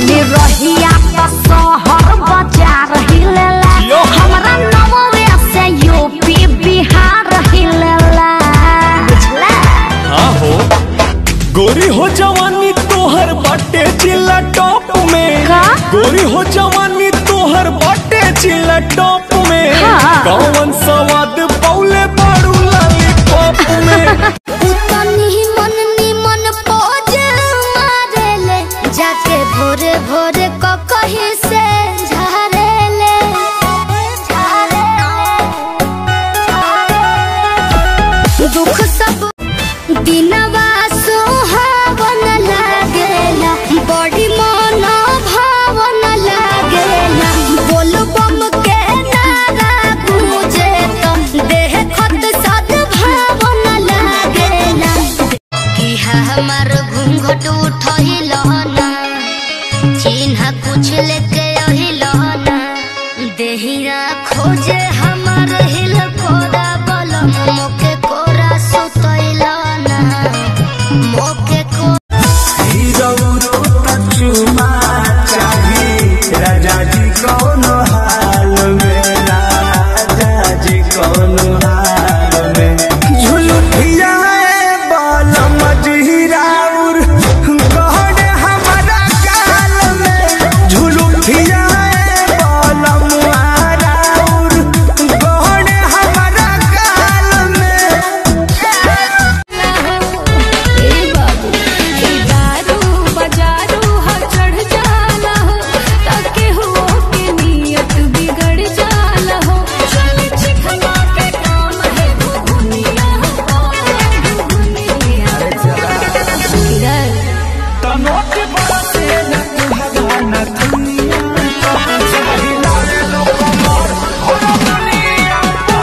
चली रहिया तो शहर बाजार हिलेला यो। हमरा नववे से यूपी बिहार हिलेला बुझला हाँ हो गोरी हो जवानी तोहर बाटे चिल्ला टॉप में का? गोरी हो जवानी तोहर बाटे चिल्ला टॉप में हाँ। कौन सवाद पौले बाड़ू लॉलीपॉप में उतनी मन निमन पोज मारेले जाके भोरे भोरे क कहीं से झारेले दुख सब दिनवा सुहावन लागेला बड़ी मन भावन लागेला बोल बम के नारा गूंजे तो देह खत सद भावन लागेला कि हमर घूंघट उठहिल ना चिन्ह कुछ लेके अहिल ना देहिया खोजे हमर हिल कोरा बलम मोके कोरा सुतैल ना मोके को राजा जी कौन हाल में राजा जी कौन हाल में झुलुठिया बाल मजहिराउर गहन हमारा गाल में झुलुठिया बाल मुहाराउर गहन हमारा गाल में दारू बजारू हर चढ़ जाला हो ताके हो के नियत बिगड़ जाला हो चल चिखला के काम है दुनिया हो दुनिया किधर तनोट बरसे न तुहरा न दुनिया चाहिला लोग मोर हो दुनिया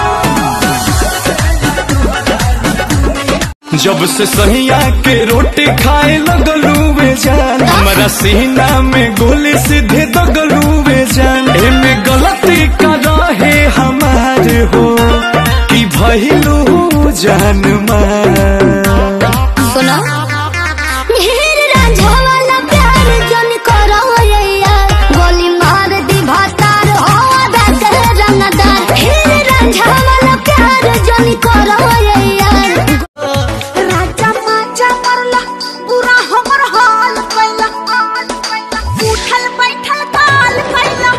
जब से सहिया के रोटी खाए लगलू वे जान हमारा सीना में गोली सीधे दगलू वे जान एमे गलती का रहे हमार हो कि भइलू जान मान सुनो ढेर रांझा वाला प्यार जन करो यैया गोली मार दी भातार हो दाद रंगदार ढेर रांझा वाला प्यार जन करो यैया राजा माजा मरला पूरा हमर हाल कैला उठल बैठल काल कैला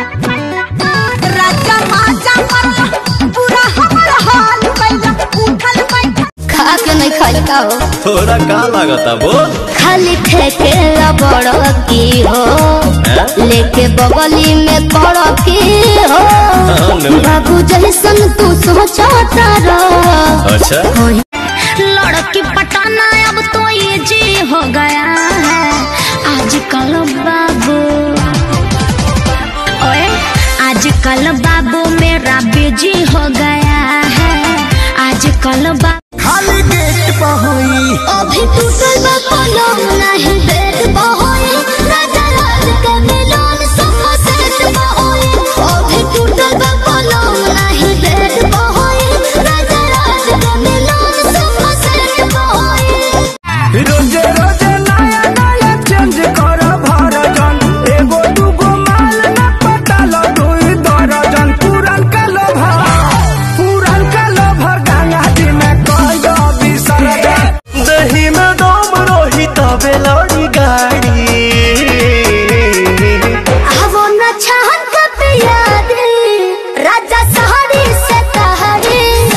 राजा माजा मरला पूरा हमर हाल कैला उठल बैठल खा के नहीं खाई का हो थोड़ा का लागता बोल खाली ठेके बड़ की हो लेके बगली में कड़ की हो नो। बाबू जैसन तू सोचता रह अच्छा लड़की पटाना अब तो ये जी हो गया है आजकल बाबू ओए आजकल बाबू मेरा बिजी हो गया है आजकल बाबू खाली गेट पर होई अभी टूटल बा पलंग नहीं बेड बहोई राजा राज के मिलन सोफा सेट बहोई अभी टूटल बा पलंग नहीं बेड बहोई राजा राज के मिलन सोफा सेट बहोई रोजे रोजे नया नया चेंज कर भरजन एगो दूगो माल न पटाल दुई दर्जन पुरन का लोभर पुरन का लोभर गंगा जी में कह दो विसर्जन दही में दम रही तबे लड़ी गाड़ी आवो न छहन का प्याद राजा सहारी से तहरी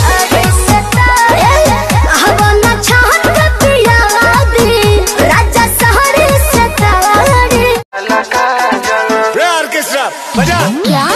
आवो न छहन का प्याद राजा सहारी से तहरी ऑर्केस्ट्रा बजा क्या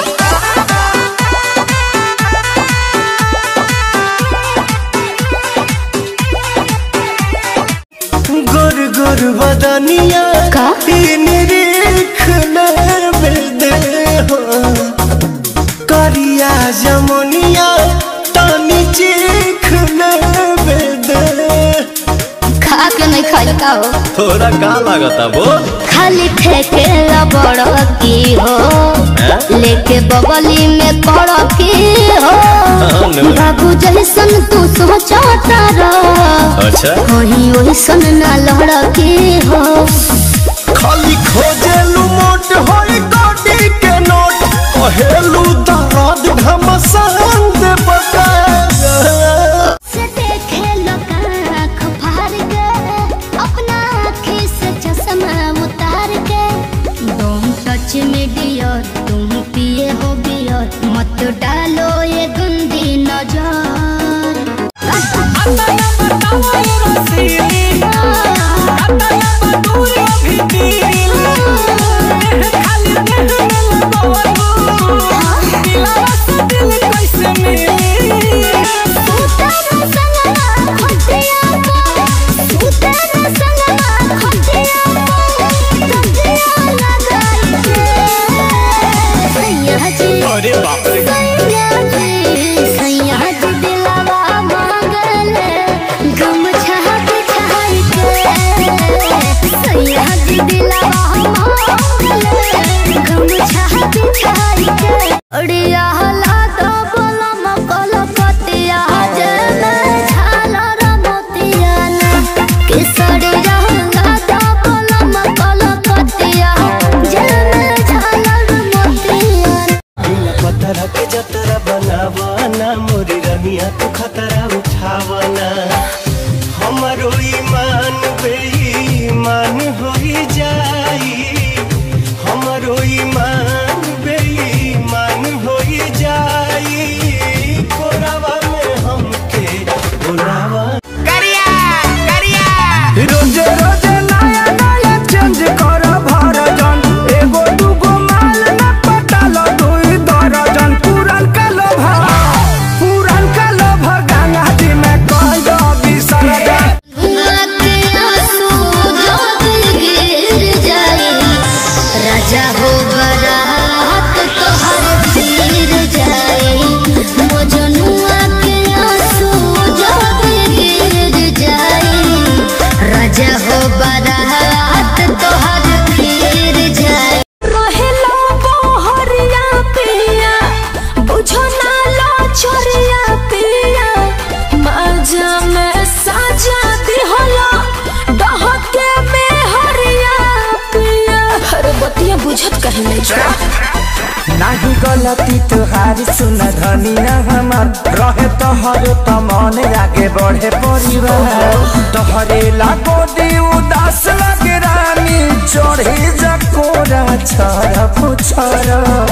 गुर गुर बदनिया का? निरीख दे हो करिया जमुनिया तानी चीख दे खा के नहीं खाई का हो थोड़ा का लागता बोल खाली ठेके बड़ की हो लेके बगली में कड़ की हो नो। बाबू जैसन तू सोचता रह अच्छा कहीं ओइसन ना लड़ की हो खाली खोजे लू होई कोटी के नोट कहेलू दर्द घमसान दे से देखे लोग आँख फाड़ के अपना आँखी से चश्मा उतार के तुम टच में डियर तुम पिए हो बियर मत डालो ये गंदी नजर सूतन संगमा खटिया सूतन संगमा खटिया खटिया लगाई के सैया जी अरे बाप रे सैया जी सैया जी दिलवा मांगले गमछा बिछाई के सैया जी दिलवा मांगले गमछा बिछाई के अड़िया हला दो बोला मकल कतिया जने झालर मोतिया ना किसड़िया हला दो बोला मकल कतिया जने झालर मोतिया ना पतरा के जतरा बनावाना मोरी रनिया तू खतरा उठावाना हमारो ईमान बेईमान होई जाई हमारो ईमान बेईमान होई जाई कोरावा में हमके बुलावा रोजे रोजे नया नया चेंज कर भरजन एगो दूगो माल न पटाल दुई दर्जन पुरन का लोभ पुरन का लोभ गंगा जी में कह दो विसर्जन राजा हो बरात तोहर तीर जाए मोजनुआ के आंसू जब गिर जाए राजा हो बरात तोहर तीर जाए रहेला बहरिया पिया बुझो ना लो छोरिया पिया मजा में साजा दिहला डहके में हरिया पिया हर बतिया बुझत कहीं नहीं छोड़ा नाही गलती तुहारी सुन धनी न हमार रहे तोहर त मन आगे बढ़े परिवार तोहरे लागो दी उदास लगे रानी चढ़े जकोरा छर पुछर